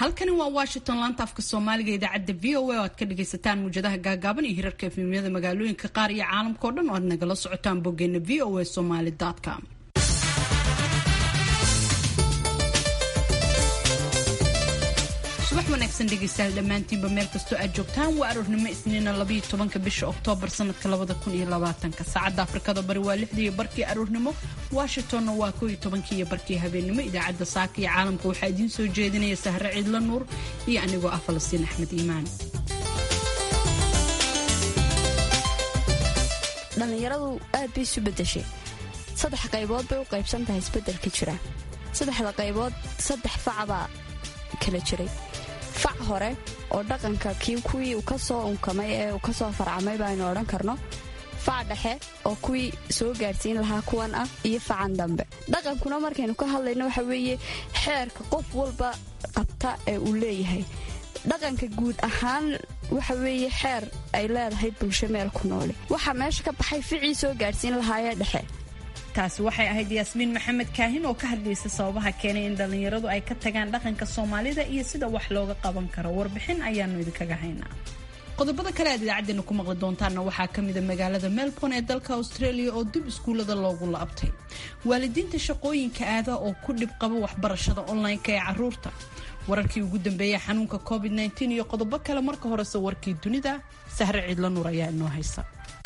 halkani waa washington laanta afka soomaaliga idaacadda v o a oo aad ka dhagaysataan muwjadaha gaagaaban iyo hirarka efemyada magaalooyinka qaar iyo caalamka oo dhan oo aad nagala socotaan boggeena v o a somaly com subax wanaagsan dhegaystayaal dhammaantiinba meel kastoo aad joogtaan waa aroornimo isniina labayo tobanka bisha oktoobar sanadka labada kun iyo labaatanka saacadda afrikada bari waa lixdii iyo barkii aroornimo washingtonna waa koo iyo tobankii iyo barkii habeennimo idaacadda saaka iyo caalamka waxaa idiin soo jeedinaya sahre ciidla nuur iyo anigoo ah falastiin axmed iimaan dhallinyaradu aad bay isu bedeshay saddex qaybood bay u qaybsan tahay isbeddelka jira saddexda qaybood saddex facbaa kala jiray fac hore oo dhaqanka kii kuwii uu ka soo unkamay ee uu ka soo farcamay baaynu odhan karno fac dhexe oo kuwii soo gaadhsiin lahaa kuwan ah iyo facan dambe dhaqankuna markaynu ka hadlayno waxa weeye xeerka qof walba qabta ee uu leeyahay dhaqanka guud ahaan waxa weeye xeer ay leedahay bulsho meel ku noole waxaa meesha ka baxay ficii soo gaadhsiin lahaayee dhexe taasi waxay ahayd yaasmiin maxamed kaahin oo ka hadlaysa sababaha keenay in dhallinyaradu ay ka tagaan dhaqanka soomaalida iyo sida wax looga qaban karo warbixin ayaanu idinkaga haynaa qodobada kale aad idaacadeena ku maqli doontaanna waxaa ka mida magaalada melbourne ee dalka australia oo dib iskuullada loogu laabtay waalidiinta shaqooyinka aada oo ku dhib qaba waxbarashada online-ka ee caruurta wararkii ugu dambeeyay xanuunka covid -19 iyo qodobo kale marka horese warkii dunida sahre ciidla nuur ayaa inoo haysa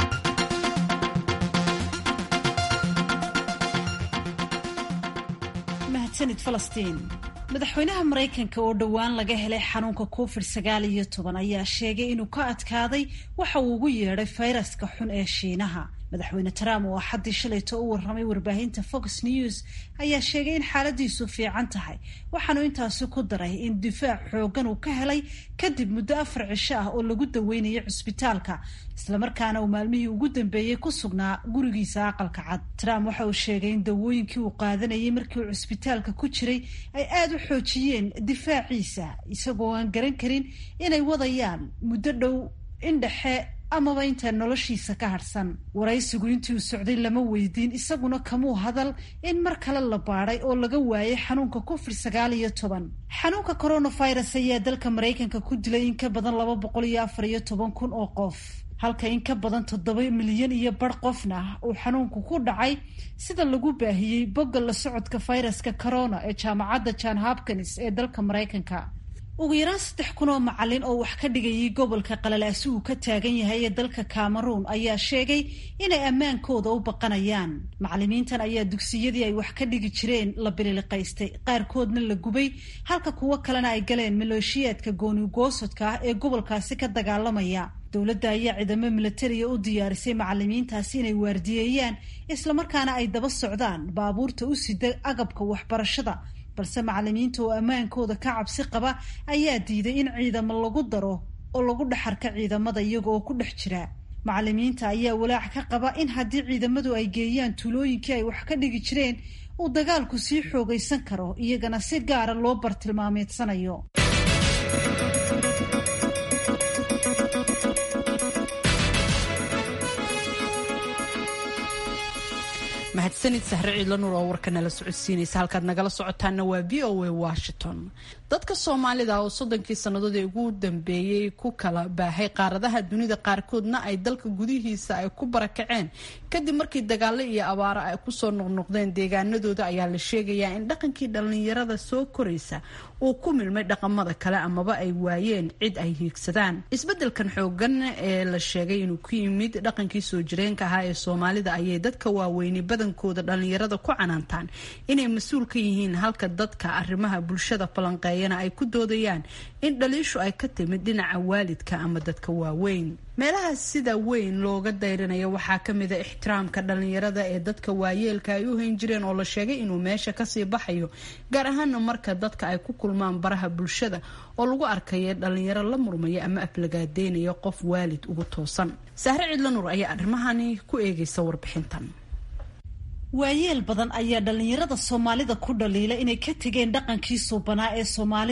mahadsanid falastiin madaxweynaha maraykanka oo dhowaan laga helay xanuunka covid sagaal iyo toban ayaa sheegay inuu ka adkaaday waxa uu ugu yeedhay fayraska xun ee shiinaha madaxweyne trump oo axaddii shalayto u warramay warbaahinta fox news ayaa sheegay in xaaladiisu fiican tahay waxaanu intaasi ku daray in difaac xooggan uu ka helay kadib muddo afar cisho ah oo lagu daweynayay cusbitaalka islamarkaana uu maalmihii ugu dambeeyey ku sugnaa gurigiisa aqalka cad trump waxa uu sheegay in dawooyinkii uu qaadanayay markii uu cusbitaalka ku jiray ay aada u xoojiyeen difaaciisa isagoo aan garan karin inay wadayaan muddo dhow in dhexe amaba intaa noloshiisa ka harhsan waraysigu intii uu socday lama weydiin isaguna kamuu hadal in mar kale la baadhay oo laga waayay xanuunka covid sagaal iyo toban xanuunka coronavirus ayaa dalka maraykanka ku dilay in ka badan laba boqol iyo afar iyo toban kun oo qof halka in ka badan toddoba milyan iyo bar qofna uu xanuunku ku dhacay sida lagu baahiyey bogga la socodka fayraska corona ee jaamacadda john hopkins ee dalka maraykanka ugu yaraan saddex kun oo macalin oo wax ka dhigayay gobolka qalalaasi uu ka taagan yahay ee dalka cameroon ayaa sheegay inay ammaankooda u baqanayaan macalimiintan ayaa dugsiyadii ay wax ka dhigi jireen la bililiqaystay qaarkoodna la gubay halka kuwo kalena ay galeen maleeshiyaadka goonigoosodka ah ee gobolkaasi ka dagaalamaya dowladda ayaa ciidamo milatariya u diyaarisay macalimiintaasi inay waardiyeeyaan islamarkaana ay daba socdaan baabuurta u sida agabka waxbarashada balse macalimiinta oo ammaankooda ka cabsi qaba ayaa diiday in ciidamo lagu daro oo lagu dhexarka ciidamada iyaga oo ku dhex jira macalimiinta ayaa walaac ka qaba in haddii ciidamadu ay geeyaan tuulooyinkii ay wax ka dhigi jireen uu dagaalku sii xoogaysan karo iyagana si gaara loo bartilmaameedsanayo mahadsanid sahre ciidla nuur oo warka nala socodsiinaysa halkaad nagala socotaana waa v o a washington dadka soomaalida oo soddonkii sannadoodii ugu dambeeyey ku kala baahay qaaradaha dunida qaarkoodna ay dalka gudihiisa ay ku barakaceen kadib markii dagaalo iyo abaaro ay kusoo noqnoqdeen deegaanadooda ayaa la sheegayaa in dhaqankii dhallinyarada soo koraysa uu ku milmay dhaqamada kale amaba ay waayeen cid ay hiigsadaan isbedelkan xoogan ee la sheegay inuu ku yimid dhaqankii soo jireenka ahaa ee soomaalida ayay dadka waaweyni badankooda dhallinyarada ku canaantaan inay mas-uul ka yihiin halka dadka arrimaha bulshada falanqeeyana ay ku doodayaan in dhaliishu ay ka timid dhinaca waalidka ama dadka waaweyn meelaha sida weyn looga dayrinayo waxaa ka mida ixtiraamka dhallinyarada ee dadka waayeelka ay u hayn jireen oo la sheegay inuu meesha kasii baxayo gaar ahaana marka dadka ay ku kulmaan baraha bulshada oo lagu arkaya dhallinyaro la murmaya ama aflagaadeynaya qof waalid ugu toosan sahre cidla nuur ayaa arrimahani ku eegaysa warbixintan waayeel badan ayaa dhallinyarada soomaalida ku dhaliila inay ka tegeen dhaqankii suubanaa ee soomaalida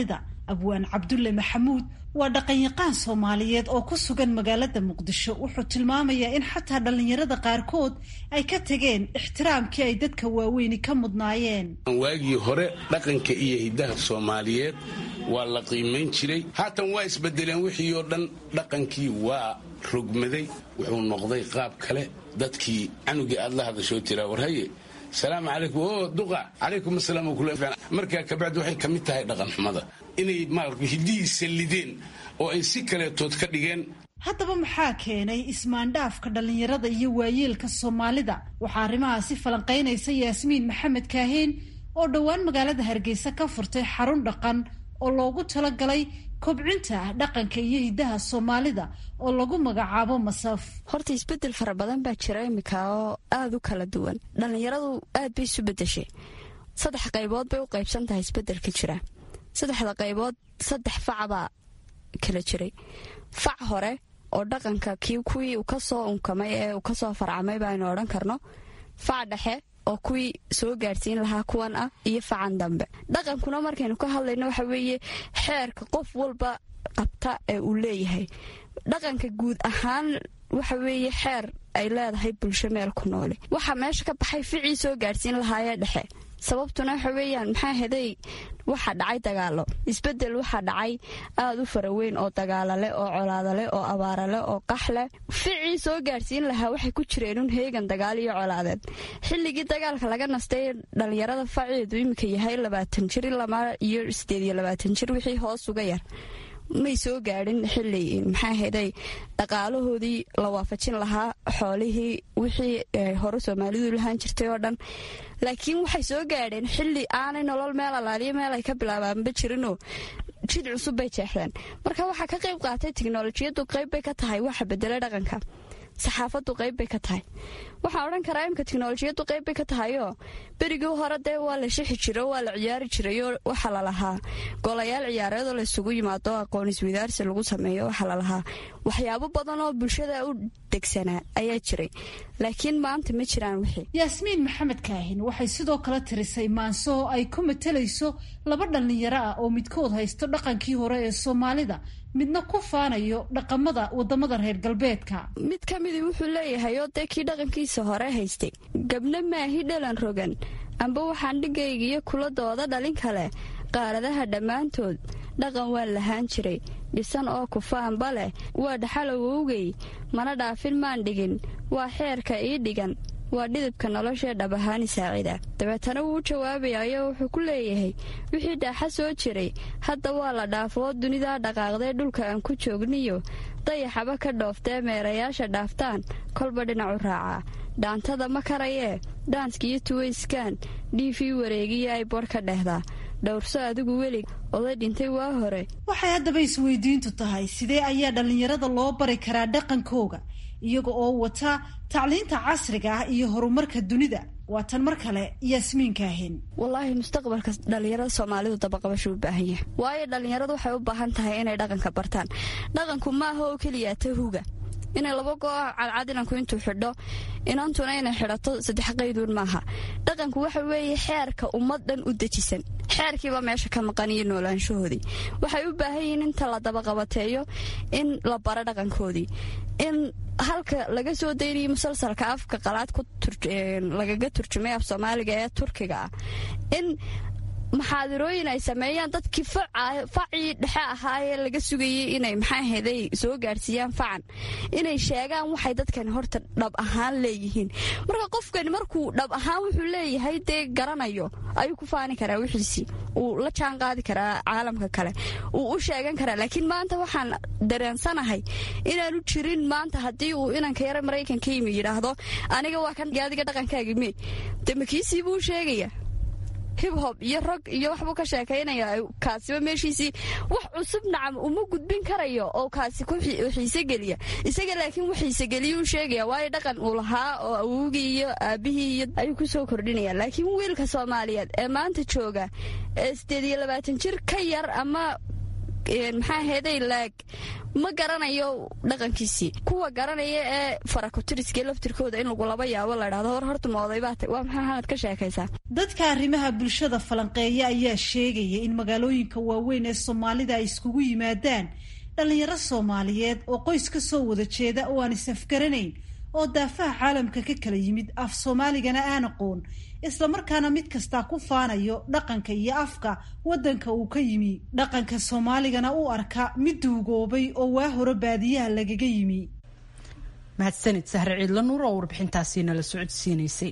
abwaan cabdulle maxamuud waa dhaqanyaqaan soomaaliyeed oo ku sugan magaalada muqdisho wuxuu tilmaamayaa in xataa dhallinyarada qaarkood ay ka tageen ixtiraamkii ay dadka waaweyni ka mudnaayeen waagii hore dhaqanka iyo hiddaha soomaaliyeed waa la qiimayn jiray haatan waa isbedeleen wixii oo dhan dhaqankii waa rogmaday wuxuu noqday qaab kale dadkii canugii aad la hadashoo tiraa warhaye salaamu calaykum o duqa calaykum asalaam markaa kabacdi waxay ka mid tahay dhaqanxumada inay maarata hiddihii sallideen oo ay si kaleetood ka dhigeen haddaba maxaa keenay ismaandhaafka dhallinyarada iyo waayeelka soomaalida waxaa arrimahaasi falanqaynaysa yaasmiin maxamed kaaheen oo dhowaan magaalada hargeysa ka furtay xarun dhaqan oo loogu talagalay kobcinta dhaqanka iyo hiddaha soomaalida oo lagu magacaabo masaf horta isbedel fara badan baa jira iminka oo aada u kala duwan dhallinyaradu aad bay isu bedeshay saddex qaybood bay u qaybsan tahay isbedelka jira saddexda qaybood saddex facbaa kala jiray fac hore oo dhaqanka kii kuwii uu kasoo unkamay ee uu kasoo farcamay baaynu odhan karno fac dhexe oo kuwii soo gaadhsiin lahaa kuwan ah iyo facan dambe dhaqankuna markaynu ka hadlayno waxa weeye xeerka qof walba qabta ee uu leeyahay dhaqanka guud ahaan waxa weeye xeer ay leedahay bulsho meel ku nooli waxaa meesha ka baxay ficii soo gaadhsiin lahaayee dhexe sababtuna waxa weeyaan maxaa heday waxaa dhacay dagaalo isbedel waxaa dhacay aada u faraweyn oo dagaalale oo colaadale oo abaarale oo qaxleh ficii soo gaadhsiin lahaa waxay ku jireenun heegan dagaal iyo colaadeed xilligii dagaalka laga nastay dhallinyarada faceedu iminka yahay labaatan jir ilama iyo sideed iyo labaatan jir wixii hoos uga yar may soo gaadhin xili maxaa heday dhaqaalahoodii la waafajin lahaa xoolihii wixii hore soomaalidu lahaan jirtay oo dhan laakiin waxay soo gaadheen xili aanay nolol meel alaaliyo meel ay ka bilaabaanba jirinoo jid cusub bay jeexdeen marka waxaa ka qayb qaatay tiknolojiyadu qayb bay ka tahay waxa bedela dhaqanka saxaafadu qayb bay ka tahay waxaan odhan karaa imka tiknolojiyadu qayb bay ka tahayoo berigii hore dee waa la shixi jiro waa la ciyaari jirayoo waxaa lalahaa golayaal ciyaareedoo laysugu yimaado aqoon iswidaarsi lagu sameeyo waxaa lalahaa waxyaabo badan oo bulshada u degsanaa ayaa jiray laakiin maanta ma jiraan wixii yaasmiin maxamed kaahin waxay sidoo kale tirisay maanso oo ay ku matalayso laba dhallinyaro ah oo midkood haysto dhaqankii hore ee soomaalida midna ku faanayo dhaqamada wadamada reer galbeedka mid ka midii wuxuu leeyahay oo dee kii dhaqankiisa hore haystay gabna maahi dhalan rogan amba waxaan dhigaygiyo kuladooda dhalin kale qaaradaha dhammaantood dhaqan waan lahaan jiray dhisan oo kufaanba leh waa dhaxalowowgay mana dhaafin maan dhigin waa xeerka ii dhigan waa dhidibka noloshee dhab ahaani saacida dabeetana wuu u jawaabayayo wuxuu ku leeyahay wixii dhaaxa soo jiray hadda waa la dhaafoo dunidaa dhaqaaqdee dhulka aan ku joogniyo dayaxaba ka dhooftee meerayaasha dhaaftaan kolba dhinacu raacaa dhaantada ma karayee dhaanskiyo tuwayskaan dhiifii wareegiyo ay bodh ka dhehdaa dhowrso adigu welig oday dhintay waa hore waxay haddaba isweydiintu tahay sidee ayaa dhallinyarada loo bari karaa dhaqankooga iyaga oo wata tacliinta casriga ah iyo horumarka dunida waa tan mar kale yaasmiin kaahin wallaahi mustaqbalka dhallinyarada soomaalidu dabaqabashu u baahan yahay waayo dhallinyaradu waxay u baahan tahay inay dhaqanka bartaan dhaqanku maaha oo keliya tahuga inay laba goo cadcad inanku intuu xidho inantuna inay xidhato saddex qayduun maaha dhaqanku waxa weeye xeerka ummad dhan u dejisan xeerkiiba meesha ka maqan iyo noolaanshahoodii waxay u baahan yihiin inta la dabaqabateeyo in la baro dhaqankoodii in halka laga soo daynayo musalsalka afka qalaad lagaga turjumay af soomaaliga ee turkiga ah in maxaadirooyin ay sameeyaan dadkii facii dhexe ahaayee laga sugayay inay maxaaheday soo gaadhsiiyaan facan inay sheegaan waxay dadkani horta dhab ahaan leeyihiin marka qofkani markuu dhab ahaan wuxuu leeyahay dee garanayo ayuu ku faani karaa wixiisii uu la jaan qaadi karaa caalamka kale uu u sheegan karaa laakiin maanta waxaan dareensanahay inaanu jirin maanta haddii uu inanka yara maraykanka yimi yidhaahdo aniga waa kan adiga dhaqankaaga me de makiisii buu sheegaya hibhob iyo rog iyo waxbuu ka sheekaynaya kaasiba meeshiisii wax cusub nacam uma gudbin karayo oo kaasi ku xiisegeliya isaga laakiin wax xiisegeliya u sheegaya waayo dhaqan uu lahaa oo awowgii iyo aabihii iyo ayuu ku soo kordhinaya laakiin wiilka soomaaliyeed ee maanta jooga ee sideed iyo labaatan jir ka yar ama maxaa aheeday laag ma garanayo dhaqankiisii kuwa garanaya ee farakutiriska laftirkooda in lagu laba yaabo la dhahdo hor horta moodaybaa waa maxaa xamad ka sheekaysaa dadka arrimaha bulshada falanqeeya ayaa sheegaya in magaalooyinka waaweyn ee soomaalida ay iskugu yimaadaan dhallinyaro soomaaliyeed oo qoys ka soo wada jeeda oo aan is-afgaranayn oo daafaha caalamka ka kala yimid af soomaaligana aan aqoon islamarkaana mid kastaa ku faanayo dhaqanka iyo afka waddanka uu ka yimi dhaqanka soomaaligana u arka mid duugoobay oo waa hore baadiyaha lagaga yimi mahadsanid sahre ciidla nuur oo warbixintaasi nala socodsiinaysay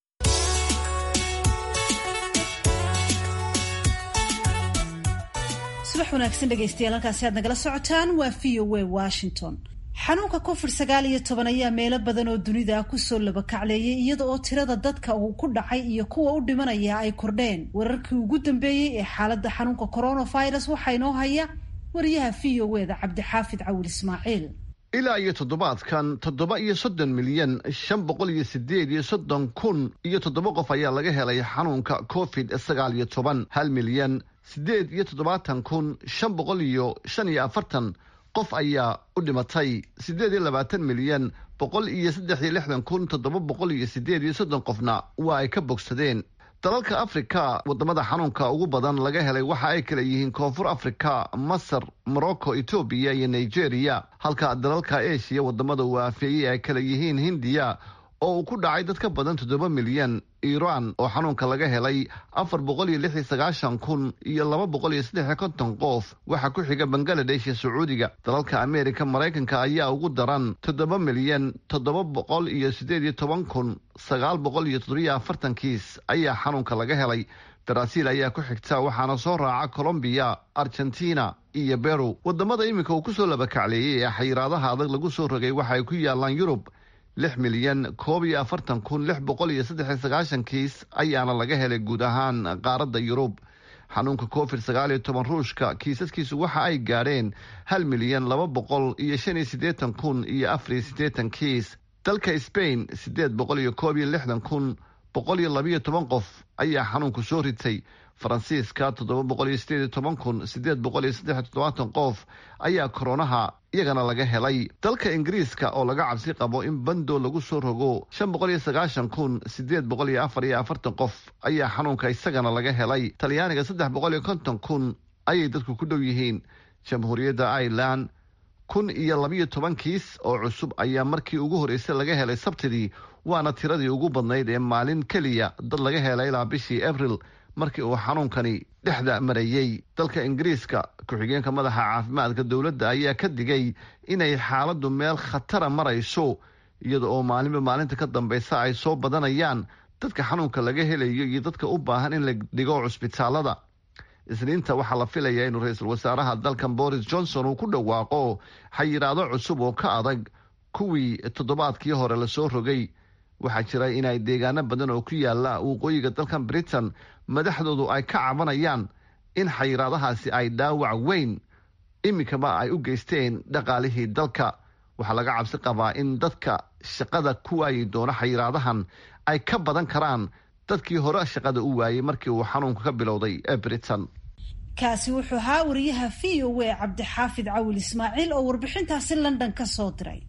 subax wanaagsan dhegaystayaal halkaasi aad nagala socotaan waa v o a washington xanuunka covid sagaal iyo toban ayaa meelo badan oo dunida ah kusoo labakacleeyay iyada oo tirada dadka uu ku dhacay iyo kuwa u dhimanaya ay kordheen wararkii ugu dambeeyey ee xaaladda xanuunka coronavirus waxaa inoo haya wariyaha v o eda cabdixaafid cawil ismaaciil ilaa iyo toddobaadkan toddoba iyo soddon milyan shan boqol iyo sideed iyo soddon kun iyo toddoba qof ayaa laga helay xanuunka covid sagaal iyo toban hal milyan siddeed iyo toddobaatan kun shan boqol iyo shan iyo afartan qof ayaa u dhimatay siddeed iyo labaatan milyan boqol iyo saddex iyo lixdan kun toddoba boqol iyo siddeed iyo soddon qofna waa ay ka bogsadeen dalalka afrika wadamada xanuunka ugu badan laga helay waxa ay kala yihiin koonfur afrika masar morocco etoobiya iyo nigeria halka dalalka eshiya wadamada uu aafeeyey ay kala yihiin hindiya oo uu ku dhacay dad ka badan toddoba milyan iiraan oo xanuunka laga helay afar boqol iyo lix iyo sagaashan kun iyo laba boqol iyo saddex iyo konton qof waxaa ku xiga bangaladesh iyo sacuudiga dalalka ameerika maraykanka ayaa ugu daran toddoba milyan toddoba boqol iyo siddeed iyo toban kun sagaal boqol iyo toddobiyo afartan kiis ayaa xanuunka laga helay baraaziil ayaa ku xigta waxaana soo raaca colombiya argentina iyo beru wadamada iminka uu kusoo labakacleeyey ee xayiraadaha adag lagu soo rogay waxa ay ku yaalaan yurub lix milyan koob iyo afartan kun lix boqol iyo saddex iyo sagaashan kiis ayaana laga helay guud ahaan qaaradda yurub xanuunka covid sagaal iyo toban ruushka kiisaskiisu waxa ay gaadheen hal milyan laba boqol iyo shan iyo siddeetan kun iyo afar iyo siddeetan kiis dalka sbain siddeed boqol iyo koob iyo lixdan kun boqol iyo labiyo toban qof ayaa xanuunku soo ritay faransiiska toddoba boqol iyo sideed iyo toban kun siddeed boqol iyo saddex iyo toddobaatan qof ayaa koronaha iyagana laga helay dalka ingiriiska oo laga cabsi qabo in bando lagu soo rogo shan boqol iyo sagaashan kun siddeed boqol iyo afar iyo afartan qof ayaa xanuunka isagana laga helay talyaaniga saddex boqol iyo konton kun ayay dadku ku dhow yihiin jamhuuriyadda ireland kun iyo labiyo toban kiis oo cusub ayaa markii ugu horreysay laga helay sabtidii waana tiradii ugu badnayd ee maalin keliya dad laga helay ilaa bishii abril markii uu xanuunkani dhexda marayey dalka ingiriiska ku-xigeenka madaxa caafimaadka dowladda ayaa ka digay inay xaaladdu meel khatara marayso iyada oo maalinba maalinta ka dambaysa ay soo badanayaan dadka xanuunka laga helayo iyo dadka u baahan in la dhigo cusbitaalada isniinta waxaa la filayaa inuu ra-iisul wasaaraha dalkan boris johnson uu ku dhawaaqo xayiraado cusub oo ka adag kuwii toddobaadkii hore lasoo rogay waxaa jira inay deegaano badan oo ku yaala waqooyiga dalkan britain madaxdoodu ay ka cabanayaan in xayiraadahaasi ay dhaawac weyn iminkaba ay u geysteen dhaqaalihii dalka waxaa laga cabsi qabaa in dadka shaqada ku waayi doono xayiraadahan ay ka badan karaan dadkii hore shaqada u waayey markii uu xanuunka ka bilowday ee britain kaasi wuxuu ahaa wariyaha v o a cabdixaafid cawil ismaaciil oo warbixintaasi london ka soo diray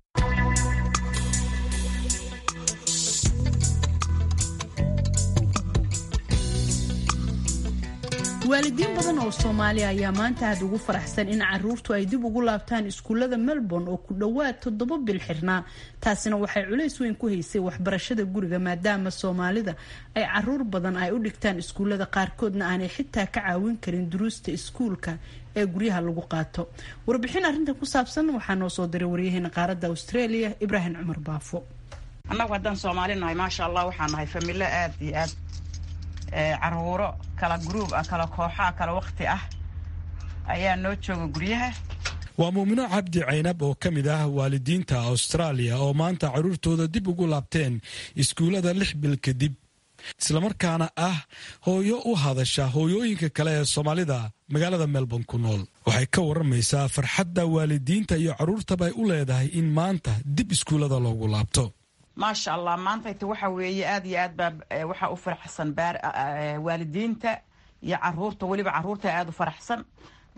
waalidiin badan oo soomaaliya ayaa maanta aad ugu faraxsan in caruurtu ay dib ugu laabtaan iskuullada melbourne oo ku dhowaad toddoba bil xirnaa taasina waxay culays weyn ku haysay waxbarashada guriga maadaama soomaalida ay caruur badan ay u dhigtaan iskuullada qaarkoodna aanay xitaa ka caawin karin duruusta iskuulka ee guryaha lagu qaato warbixin arrintan ku saabsan waxaa noo soo diray waryaheena qaaradda australia ibraahim cumar baafo annagu haddaan soomaali nahay maasha allah waxaan nahay familo aad iyo aad caruuro kala gruub ah kala kooxaa kala waqti ah ayaa noo jooga guryaha waa muumino cabdi caynab oo ka mid ah waalidiinta austraaliya oo maanta carruurtooda dib ugu laabteen iskuullada lix bil kadib islamarkaana ah hooyo u hadasha hooyooyinka kale ee soomaalida magaalada melbourne ku nool waxay ka waramaysaa farxadda waalidiinta iyo carruurtaba ay u leedahay in maanta dib iskuullada loogu laabto maasha allah maantayta waxa weeye aad iyo aad baa waxaa u faraxsan baar waalidiinta iyo caruurta weliba caruurta aada u faraxsan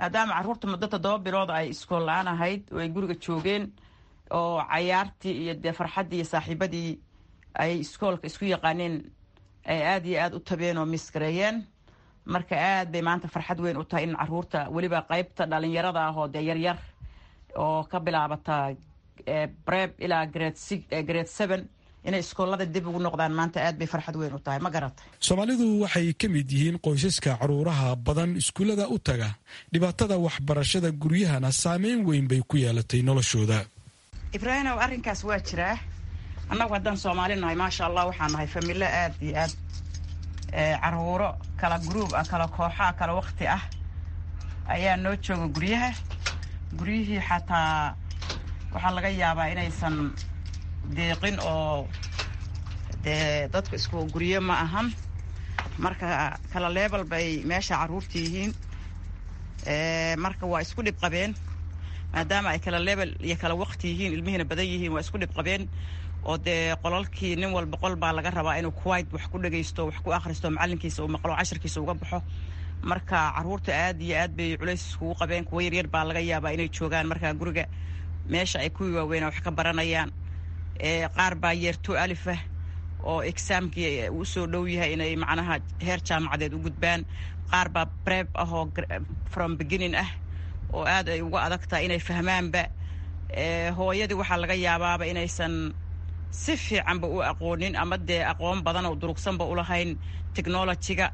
maadaama caruurta muddo toddoba bilood ay iskool la-aan ahayd oo ay guriga joogeen oo cayaartii iyo dee farxaddii iyo saaxiibadii ay iskoolka isku yaqaaneen ay aada iyo aada u tabeen oo misgareeyeen marka aad bay maanta farxad weyn u tahay in caruurta weliba qeybta dhalinyarada ah oo dee yaryar oo ka bilaabata breb ilaa grade seven inay iskoolada dib ugu noqdaan maanta aad bay farxad weyn u tahay ma garata soomaalidu waxay ka mid yihiin qoysaska caruuraha badan iskuullada u taga dhibaatada waxbarashada guryahana saameyn weyn bay ku yeelatay noloshooda ibraahimow arrinkaas waa jiraa annagu haddaan soomaali nahay maasha allah waxaan nahay familo aad iyo aad caruuro kala gruub ah kala kooxaa kala wakti ah ayaa noo jooga guryaha guryihii xataa waxaa laga yaabaa inaysan deeqin oo dee dadku isku guryo ma ahan marka kala leebel bay meesha caruurta yihiin marka waa isku dhib qabeen maadaama ay kala leebel iyo kala wakti yihiin ilmihiina badan yihiin waa isku dhib qabeen oo dee qolalkii nin walba qol baa laga rabaa inuu kuwait wax ku dhagaysto wax ku akhristo macalinkiisa uu maqlo cashirkiisa uga baxo marka caruurta aad iyo aad bay culays iskugu qabeen kuwa yaryar baa laga yaabaa inay joogaan markaa guriga meesha ay kuwii waaweynaa wax ka baranayaan qaar baa yeerto alifah oo exaamkii uu soo dhow yahay inay macnaha heer jaamacadeed u gudbaan qaar baa breb ah oo from beginning ah oo aad ay uga adag tahay inay fahmaanba hooyadii waxaa laga yaabaaba inaysan si fiicanba u aqoonin ama dee aqoon badan oo durugsanba ulahayn technologyga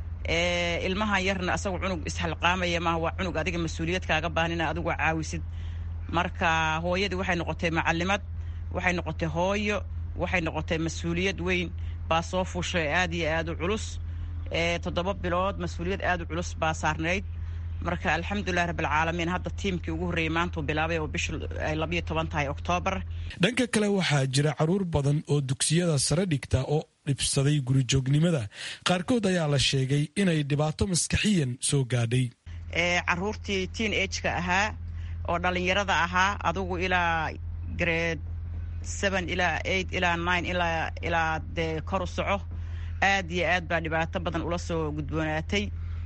ilmahan yarna asagu cunug isxalqaamaya maaha waa cunug adiga mas-uuliyad kaaga baahan ina adigu caawisid marka hooyadii waxay noqotay macalimad waxay noqotay hooyo waxay noqotay mas-uuliyad weyn baa soo fushay aad iyo aad u culus toddoba bilood mas-uuliyad aad u culus baa saarnayd marka alxamdulilah rabbilcaalamiin hadda tiimkii ugu horreeyey maantuu bilaabay oo bishu ay labayo toban tahay oktoobar dhanka kale waxaa jira caruur badan oo dugsiyada sare dhigta oo dhibsaday gurijoognimada qaarkood ayaa la sheegay inay dhibaato maskaxiyan soo gaadhay caruurtii teen ageka ahaa oo dhalinyarada ahaa adugu ilaa grade seven ilaa eight ilaa nine ilaa ilaa dee kor u soco aad iyo aad baa dhibaato badan ula soo gudboonaatay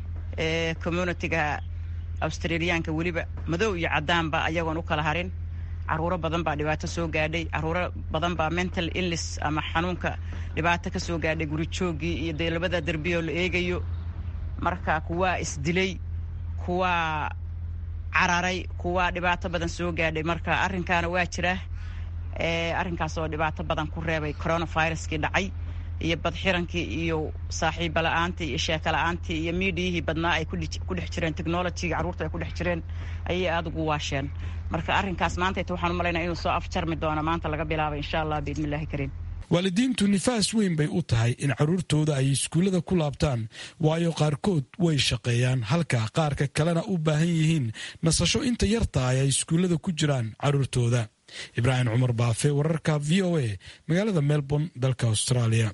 communitiga australiyaanka weliba madow iyo caddaanba ayagoon u kala harin caruuro badan baa dhibaato soo gaadhay caruuro badan baa mental illness ama xanuunka dhibaato ka soo gaadhay gurijoogii iyo dee labada derbiyoo la eegayo marka kuwaa isdilay kuwaa cararay kuwaa dhibaato badan soo gaadhay marka arrinkaana waa jira arrinkaas oo dhibaato badan ku reebay coronaviruskii dhacay iyo badxirankii iyo saaxiiba la-aantii iyo sheeko la-aantii iyo miidiyihii badnaa ay ku dhex jireen technologyga carruurta ay ku dhex jireen ayay aada ugu waasheen marka arrinkaas maantayta waxaan u malaynaa inuu soo afjarmi doono maanta laga bilaabay insha allah biidni illahi kariim waalidiintu nifaas weyn bay u tahay in carruurtooda ay iskuullada ku laabtaan waayo qaarkood way shaqeeyaan halka qaarka kalena u baahan yihiin nasasho inta yarta ay ay iskuullada ku jiraan carruurtooda ibraahim cumar baafe wararka v o a magaalada melbourne dalka australia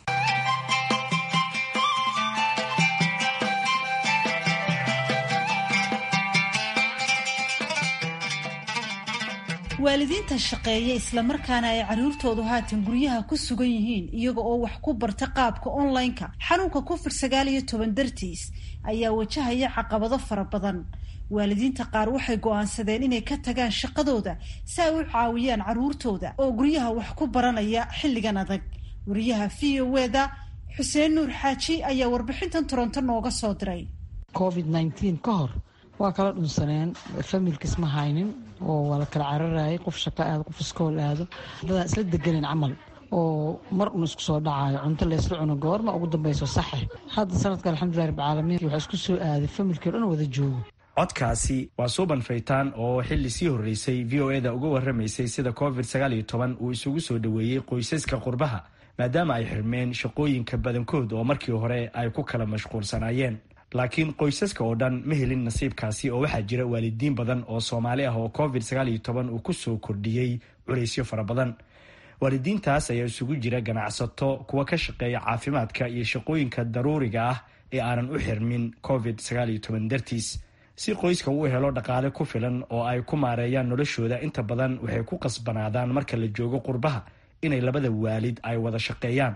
waalidiinta shaqeeya islamarkaana ay carruurtoodu haatan guryaha ku sugan yihiin iyaga oo wax ku barta qaabka online-ka xanuunka covid sagaal iyo toban dartiis ayaa wajahaya caqabado fara badan waalidiinta qaar waxay go-aansadeen inay ka tagaan shaqadooda si ay u caawiyaan carruurtooda oo guryaha wax ku baranaya xilligan adag wariyaha v o eda xuseen nuur xaaji ayaa warbixintan toronto nooga soo diray covid nneteen ka hor waa kala dhunsaneen familkiis ma haynin oo waa la kala cararayay qof shaqo aado qof iskool aado dadaa isla deganen camal oo mar un isku soo dhacayo cunto laysla cuno goorma ugu dambayso saxe hadda sanadka alxamdulilah rabbilcaalamiin waxaa isku soo aaday familkii o dhan wada joogo codkaasi waa suuban faytaan oo xilli sii horreysay v o eda uga warramaysay sida covid sagaal iyo toban uu isugu soo dhoweeyey qoysaska qurbaha maadaama ay xirmeen shaqooyinka badankood oo markii hore ay ku kala mashquulsanaayeen laakiin qoysaska oo dhan ma helin nasiibkaasi oo waxaa jira waalidiin badan oo soomaali ah oo covid sagaal iyo toban uu kusoo kordhiyey culaysyo fara badan waalidiintaas ayaa isugu jira ganacsato kuwa ka shaqeeya caafimaadka iyo shaqooyinka daruuriga ah ee aanan u xirmin covid sagaal iyo toban dartiis si qoyska uu helo dhaqaale ku filan oo ay ku maareeyaan noloshooda inta badan waxay ku qasbanaadaan marka la joogo qurbaha inay labada waalid ay wada shaqeeyaan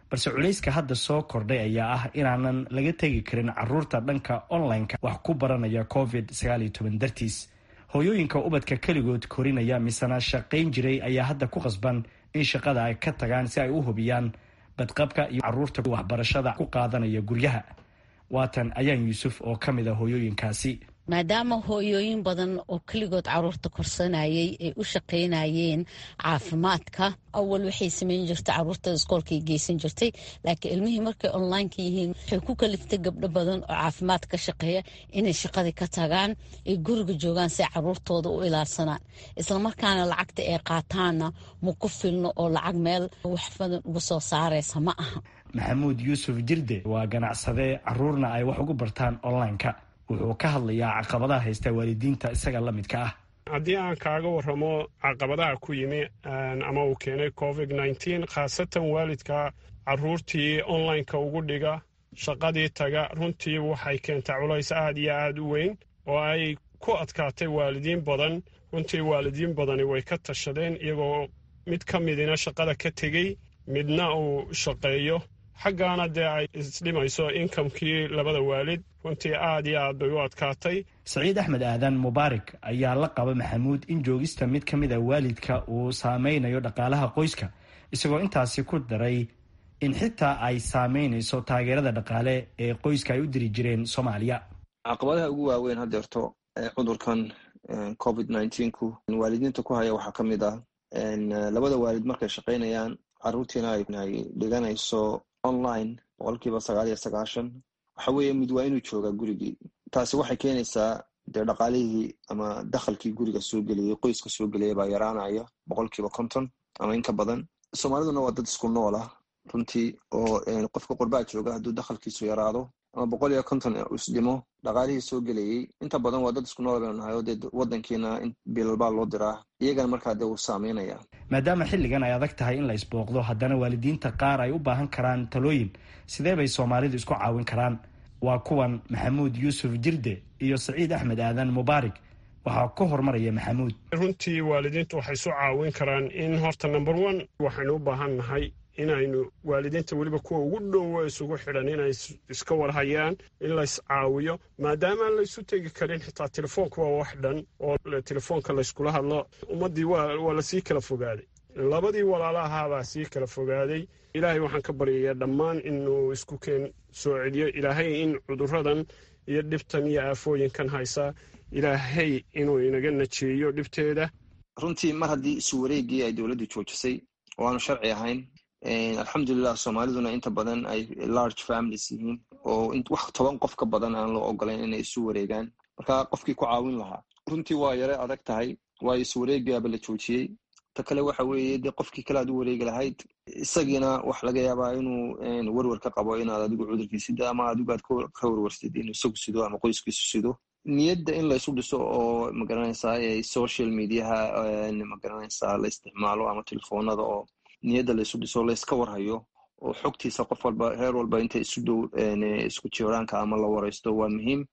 balse culayska hadda soo kordhay ayaa ah inaanan laga tegi karin caruurta dhanka online-ka wax ku baranaya covid dartiis hooyooyinka ubadka keligood korinaya misena shaqayn jiray ayaa hadda ku qasban in shaqada ay ka tagaan si ay u hubiyaan badqabka iyo caruurta waxbarashada ku qaadanaya guryaha waatan ayaan yuusuf oo ka mid a hooyooyinkaasi maadaama hooyooyin badan oo keligood caruurta korsanayay ay u shaqaynayeen caafimaadka awal waxay samayn jirtay caruurta iskoolkay geysan jirtay laakiin ilmihii markay onlineka yihiin waxay ku kaliftay gabdho badan oo caafimaad ka shaqeeya inay shaqadii ka tagaan ay guriga joogaan si ay caruurtooda u ilaarsanaan islamarkaana lacagta ay qaataanna ma ku filno oo lacag meel wax badan uga soo saaraysa ma aha maxamuud yuusuf jirde waa ganacsade caruurna ay wax ugu bartaan online-ka wuxuu ka hadlayaa caqabadaha haysta waalidiinta isaga la midka ah haddii aan kaaga waramo caqabadaha ku yimi ama uu keenay covid nneteen khaasatan waalidka caruurtii online-ka ugu dhiga shaqadii taga runtii waxay keentay culays aad iyo aad u weyn oo ay ku adkaatay waalidiin badan runtii waalidiin badani way ka tashadeen iyagoo mid ka midina shaqada ka tegey midna uu shaqeeyo xaggaana dee ay isdhimayso inkamkii labada waalid runtii aad iyo aad bay u adkaatay saciid axmed aadan mubaarak ayaa la qaba maxamuud in joogista mid ka mid a waalidka uu saameynayo dhaqaalaha qoyska isagoo intaasi ku daray in xitaa ay saameynayso taageerada dhaqaale ee qoyska ay u diri jireen soomaaliya caqabadaha ugu waaweyn haddeerto cudurkan covid nneteen-ku waalidiinta ku haya waxaa ka mid ah labada waalid markay shaqaynayaan caruurtiina ay dhiganayso online boqolkiiba sagaal iyo sagaashan waxa weeye mid waa inuu joogaa gurigii taasi waxay keenaysaa dee dhaqaalihii ama dakhalkii guriga soo geliyay qoyska soo geliyay baa yaraanaya boqolkiiba konton ama inka badan soomaaliduna waa dad isku nool ah runtii oo qofka qurbaa jooga hadduu dakhalkiisu yaraado ama boqol iyo konton isdhimo dhaqaalihii soo gelayay inta badan waa dad isku nool baynu nahay oo dee wadankiina bilalbaa loo diraa iyagana markaa dee wuu saameynaya maadaama xilligan ay adag tahay in la isbooqdo haddana waalidiinta qaar ay u baahan karaan talooyin sidee bay soomaalidu isku caawin karaan waa kuwan maxamuud yuusuf jirde iyo saciid axmed aadan mubaarak waxaa ka hormaraya maxamuud runtii waalidiintu waxay isu caawin karaan in horta number one waxaynu u baahan nahay inaynu waalidiinta weliba kuwa ugu dhowo isugu xidhan inay iska warhayaan in lays caawiyo maadaama aan laysu tegi karin xitaa telefoonka waa wax dhan oo telefoonka layskula hadlo ummaddii waa lasii kala fogaaday labadii walaalahaabaa sii kala fogaaday ilaahay waxaan ka baryayaa dhammaan inuu isku keen soo celiyo ilaahay in cuduradan iyo dhibtan iyo aafooyinkan haysaa ilaahay inuu inaga najeeyo dhibteeda runtii mar haddii isu wareegii ay dowladdu joojisay oo aanu sharci ahayn alxamdulilah soomaaliduna inta badan ay large families yihiin oo wax toban qof ka badan aan loo ogolayn inay isu wareegaan marka qofkii ku caawin lahaa runtii waa yare adag tahay waayo isu wareegiaba la joojiyey ta kale waxa weeye dee qofkii kale aad u wareegi lahayd isagiina wax laga yaabaa inuu werwer ka qabo inaad adigu cudurkii sido ama adigu aad ka werwersid inuu isagu sido ama qoyskiisu sido niyadda in laysu dhiso oo magaranaysaa social mediaha magaranaysaa la isticmaalo ama telefoonada oo niyadda laysu dhiso layska warhayo oo xogtiisa qof walba reer walba inta isu dhow isku jiraanka ama la waraysto waa muhiim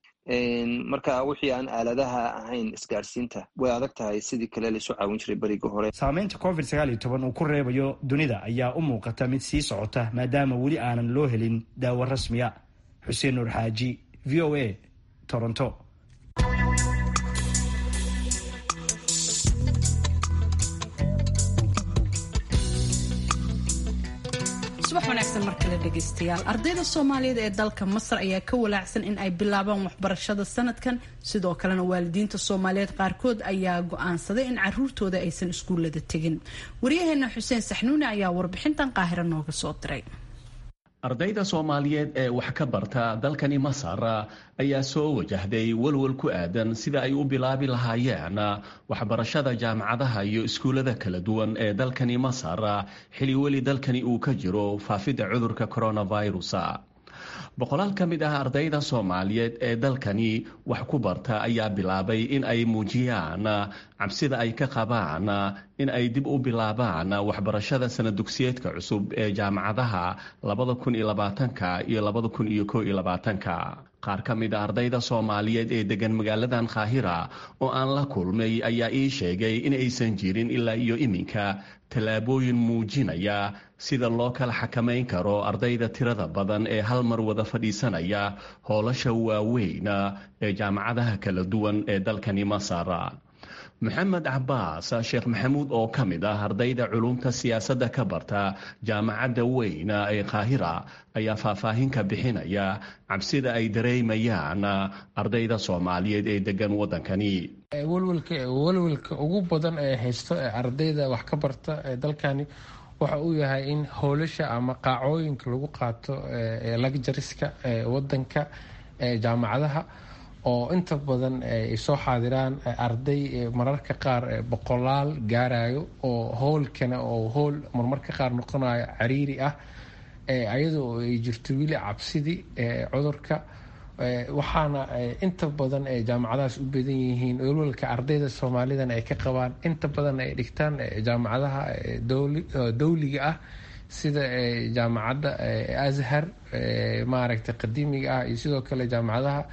marka wixii aan aaladaha ahayn isgaarsiinta way adag tahay sidii kale laysu caawin jiray beriga hore saameynta covid sagaal iyo toban uu ku reebayo dunida ayaa u muuqata mid sii socota maadaama weli aanan loo helin daawo rasmiya xuseen nuur xaaji v o a toronto subax wanaagsan mar kale dhegaystayaal ardayda soomaaliyeed ee dalka masar ayaa ka walaacsan in ay bilaabaan waxbarashada sanadkan sidoo kalena waalidiinta soomaaliyeed qaarkood ayaa go-aansaday in caruurtooda aysan iskuullada tegin waryaheena xuseen saxnuune ayaa warbixintan qaahiro nooga soo diray ardayda soomaaliyeed ee wax ka barta dalkani masar ayaa soo wajahday walwal ku aadan sida ay u bilaabi lahaayeen waxbarashada jaamacadaha iyo iskuullada kala duwan ee dalkani masar xili weli dalkani uu ka jiro faafidda cudurka coronavirus boqolaal ka mid ah ardayda soomaaliyeed ee dalkani wax ku barta ayaa bilaabay in ay muujiyaan cabsida ay ka qabaan in ay dib u bilaabaan waxbarashada sana dugsiyeedka cusub ee jaamacadaha labada kun iyo labaatanka iyo labada kun iyo koo iyo labaatanka qaar ka mid a ardayda soomaaliyeed ee degan magaaladan kaahira oo aan la kulmay ayaa ii sheegay in aysan jirin ilaa iyo iminka tallaabooyin muujinaya sida loo kala xakamayn karo ardayda tirada badan ee hal mar wada fadhiisanaya howlasha waaweyn ee jaamacadaha kala duwan ee dalkani masar maxamed cabaas sheekh maxamuud oo ka mid ah ardayda culumta siyaasadda ka barta jaamacadda weyn ee kaahira ayaa faahfaahin ka bixinaya cabsida ay dareemayaan ardayda soomaaliyeed ee degan waddankani walwalka ugu badan ee haysto ee ardayda wax ka barta ee dalkani waxa uu yahay in howlasha ama qaacooyinka lagu qaato ee lagjariska ee wadanka ee jaamacadaha oo inta badan ay soo xaadiraan arday mararka qaar boqolaal gaarayo oo howlkana oo howl marmarka qaar noqonayo cariiri ah ayadoo ay jirto weli cabsidii cudurka waxaana inta badan ay jaamacadahaas u badan yihiin walwalka ardayda soomaalidana ay ka qabaan inta badan ay dhigtaan jaamacadaha dowliga ah sida jaamacadda ashar maaragtay qadiimiga ah iyo sidoo kale jaamacadaha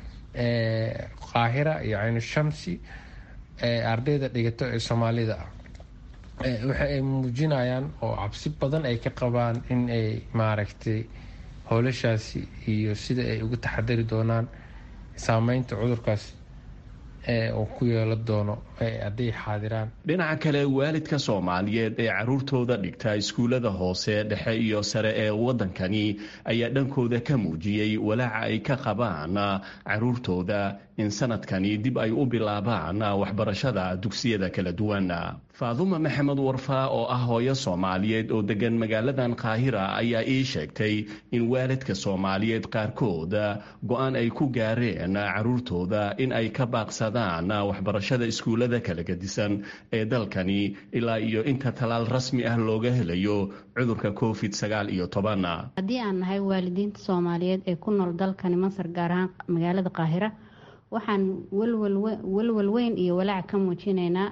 qaahira iyo caynu shamsi ardayda dhigato ee soomaalida ah waxa ay muujinayaan oo cabsi badan ay ka qabaan in ay maaragtay howlashaasi iyo sida ay uga taxadari doonaan saameynta cudurkaas uu ku yeelo doono hadday xaadiraan dhinaca kale waalidka soomaaliyeed ee caruurtooda dhigta iskuullada hoose dhexe iyo sare ee waddankani ayaa dhankooda ka muujiyey walaaca ay ka qabaan caruurtooda in sanadkani dib ay u bilaabaan waxbarashada dugsiyada kala duwan faaduma maxamed warfaa oo ah hooyo soomaaliyeed oo degan magaaladan kaahira ayaa ii sheegtay in waalidka soomaaliyeed qaarkood go-aan ay ku gaareen caruurtooda in ay ka baaqsadaan waxbarashada iskuullada kala gedisan ee dalkani ilaa iyo inta talaal rasmi ah looga helayo cudurka covid sagaal iyo toban haddii aan nahay waalidiinta soomaaliyeed ee ku nool dalkani masar gaar ahaan magaalada qaahira waxaan walwal weyn iyo walaac ka muujinaynaa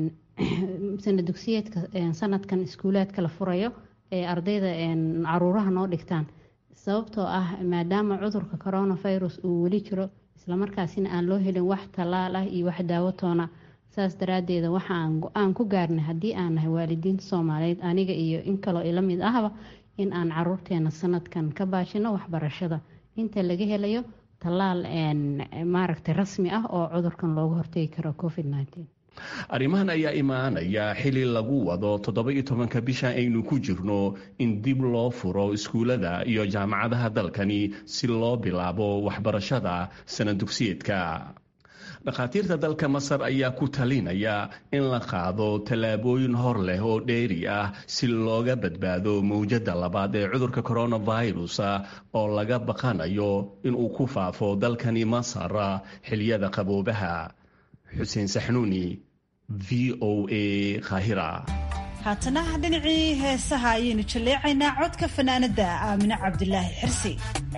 sana dugsiyeedka sanadkan iskuulaadka la furayo ee ardayda caruuraha noo dhigtaan sababtoo ah maadaama cudurka coronavirus uu weli jiro islamarkaasina aan loo helin wax tallaal ah iyo wax daawo toona saas daraadeeda waxa aan go-aan ku gaarnay haddii aan nahay waalidiinta soomaaliyeed aniga iyo in kaloo ila mid ahba in aan caruurteena sanadkan ka baashino waxbarashada inta laga helayo tallaal maaragtay rasmi ah oo cudurkan looga hortegi karo covid arrimahan ayaa imaanaya xili lagu wado toddoba-iyo tobanka bisha aynu ku jirno in dib loo furo iskuullada iyo jaamacadaha dalkani si loo bilaabo waxbarashada sana dugsiyeedka dhakhaatiirta dalka masar ayaa ku talinaya in la qaado tallaabooyin hor leh oo dheeri ah si looga badbaado mawjadda labaad ee cudurka coronavirus oo laga baqanayo inuu ku faafo dalkani masar xiliyada qaboobaha xuseen saxnuuni v o a kahira haatana dhinacii heesaha ayaynu jalleecaynaa codka fanaanada aamine cabdilaahi xirsi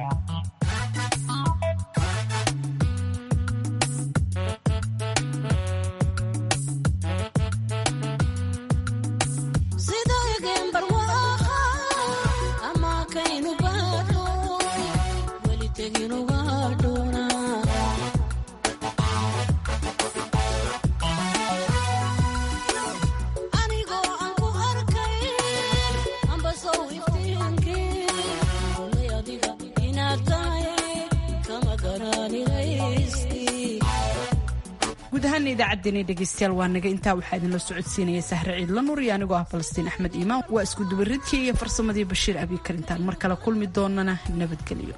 guud ahaan idaacaddeenii dhegeystayaal waa naga intaa waxaa idinla socodsiinaya sahre ciidla nur iyo anigoo ah falastiin axmed iimaan waa isku dubaridkii iyo farsamadii bashiir abiikar intaan mar kale kulmi doonana nabadgelyo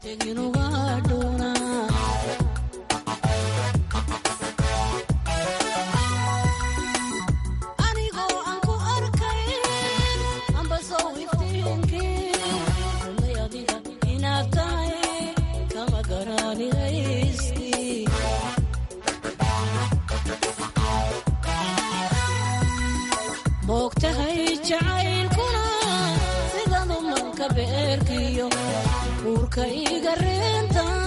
moogtahay jacaylkuna sidanu manka beerkiyo uurka iga reenta